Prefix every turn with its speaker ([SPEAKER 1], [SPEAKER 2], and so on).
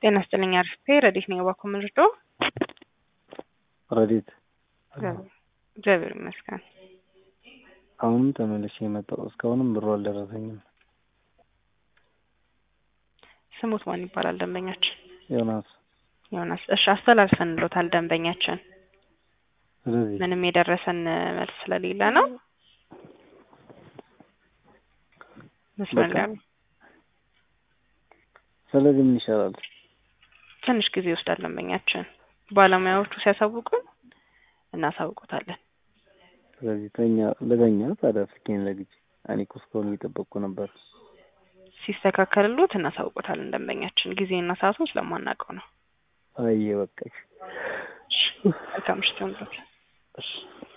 [SPEAKER 1] ጤና ይስጥልኝ አርፍቴ ረዲት ነኝ። እባክዎ ምንድን ነው?
[SPEAKER 2] ረዲት
[SPEAKER 1] እግዚአብሔር ይመስገን።
[SPEAKER 2] አሁንም ተመልሼ የመጣው እስካሁንም ብሩ አልደረሰኝም።
[SPEAKER 1] ስሙት ማን ይባላል ደንበኛችን?
[SPEAKER 2] ዮናስ
[SPEAKER 1] ዮናስ። እሺ አስተላልፈንሎታል ደንበኛችን።
[SPEAKER 2] ስለዚህ
[SPEAKER 1] ምንም የደረሰን መልስ ስለሌለ ነው። መስመር ላይ ነው።
[SPEAKER 2] ስለዚህ ምን ይሻላል?
[SPEAKER 1] ትንሽ ጊዜ ይወስዳል ደንበኛችን። ባለሙያዎቹ ሲያሳውቁን እናሳውቁታለን።
[SPEAKER 2] ስለዚህ ተኛ ለተኛ ታዲያ ስልኬን ዘግቼ እኔ እኮ እስካሁን እየጠበቅኩ ነበር።
[SPEAKER 1] ሲስተካከልሎት እናሳውቁታለን ደንበኛችን። ጊዜና ሰዓቱን ስለማናውቀው ነው።
[SPEAKER 2] አየ በቃ
[SPEAKER 1] መልካም ምሽት ይሁንልዎት።
[SPEAKER 2] እሺ